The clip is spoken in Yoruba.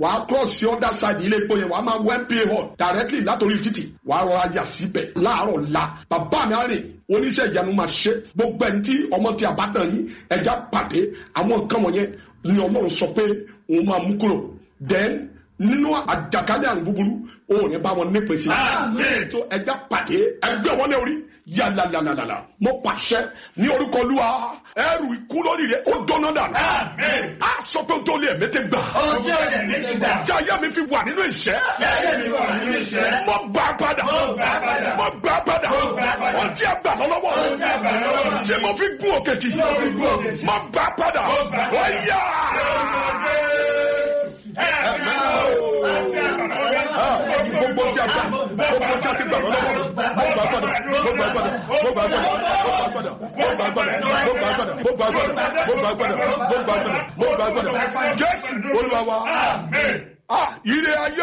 wàá cross sí other side ilé epo yẹn wàá máa wọ mpa hall directly látòrí títì wàá rọra yà síbẹ̀ láàárọ̀ la bàbá mi á rìn oníṣẹ́ ìyanu máa ṣe gbogbo ẹni tí ọmọ tí a bá dàn yín ẹja pàdé àwọn nǹkan wọ̀nyẹn ni ọlọ́run sọ pé òun máa mú kúrò then nínú àjàkálẹ̀ àrùn búburú o ò ní bá wọn nípe sí. Àmín. tó ẹja pàdé ẹgbẹ́ wọn ní orí yàlàlàlàlà mo pàṣẹ ní orúkọ olúwa ẹrù ikú lórí rẹ ó dọ́nà dànù. Àmín. a sọ pé tó lé ẹ̀mí ti gbà. Ojú ọ̀dẹ̀ mi ti gbà. jáyé mi fi wà nínú ìṣẹ́. Jáyé mi wà nínú ìṣẹ́. mo gbà padà. Mo gbà padà. mo gbà padà. Mo gbà padà. wọ́n ti àgbà lọ́wọ́. Wọ́n ti àgbà lọ́wọ́. tí mo fi gún òkè tì. mo fi gún òkè tì. mo gbà padà. Mo gbà padà. wọ́n yá. gbogbo tí a gbà gbogbo tí a ti gbà lọ́wọ́ mo gbà padà mo gbà padà mo gbà padà mo gbà padà mo gbà padà mo gbà padà mo gbà padà mo gbà padà mo gbà padà mo gbà padà jésù olúwa wa Amen. ah ire ayé